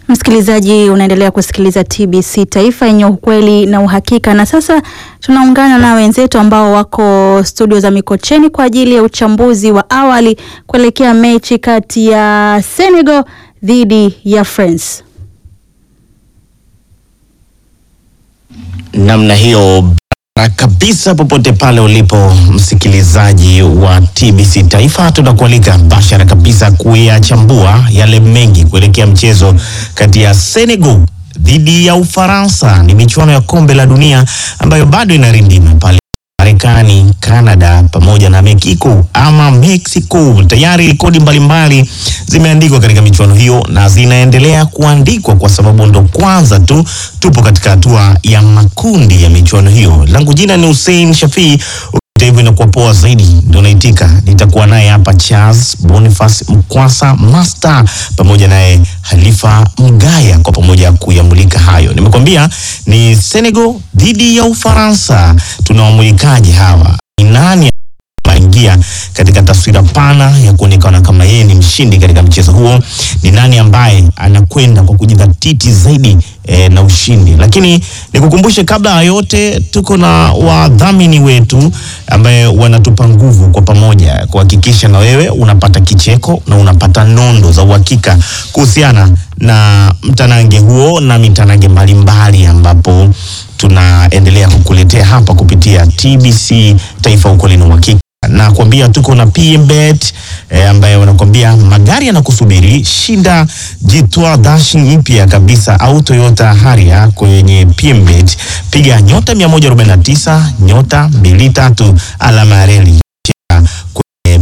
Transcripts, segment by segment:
Msikilizaji, unaendelea kusikiliza TBC Taifa yenye ukweli na uhakika, na sasa tunaungana na wenzetu ambao wako studio za Mikocheni kwa ajili ya uchambuzi wa awali kuelekea mechi kati ya Senegal dhidi ya France. namna hiyo bara kabisa, popote pale ulipo msikilizaji wa TBC Taifa, tunakualika bashara kabisa kuyachambua yale mengi kuelekea mchezo kati ya Senegal dhidi ya Ufaransa. Ni michuano ya kombe la dunia ambayo bado inarindima pale Marekani, Canada pamoja na Mexico ama Mexico. Tayari rekodi mbalimbali zimeandikwa katika michuano hiyo na zinaendelea kuandikwa kwa sababu ndo kwanza tu tupo katika hatua ya makundi ya michuano hiyo. Langu jina ni Hussein Shafii. Ukita hivyo inakuwa poa zaidi, ndio naitika. Nitakuwa naye hapa Charles Boniface Mkwasa Master pamoja naye Halifa Mgaya kwa pamoja kuyamulika hayo. Nimekwambia ni Senegal dhidi ya Ufaransa. Tunawamulikaji hawa? Ni nani aingia katika taswira pana ya kuonekana kama yeye ni mshindi katika mchezo huo? Ni nani ambaye anakwenda kwa kujidhatiti zaidi eh, na ushindi? Lakini nikukumbushe kabla ya yote, tuko na wadhamini wetu ambaye wanatupa nguvu kwa pamoja kuhakikisha na wewe unapata kicheko na unapata nondo za uhakika kuhusiana na mtanange huo na mitanange mbalimbali ambapo tunaendelea kukuletea hapa kupitia TBC Taifa, ukweli na uhakika na kuambia tuko na PMBet eh, ambaye wanakuambia magari yanakusubiri. Shinda jitwa dashing mpya kabisa au Toyota Harrier kwenye PMBet, piga nyota 149 nyota 23 alama ya reli kwenye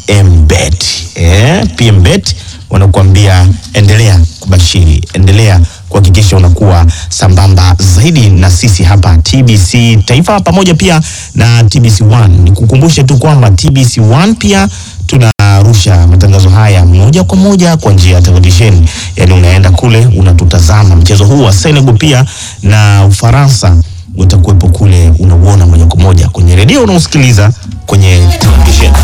PMBet. Eh, PMBet wanakuambia endelea kubashiri, endelea kuhakikisha unakuwa sambamba zaidi na sisi hapa TBC Taifa pamoja pia na TBC One. Nikukumbushe tu kwamba TBC One pia tunarusha matangazo haya moja kwa moja kwa njia ya televisheni, yaani unaenda kule unatutazama mchezo huu wa Senegal pia na Ufaransa utakuwepo kule, unauona moja kwa moja kwenye redio, unausikiliza kwenye televisheni.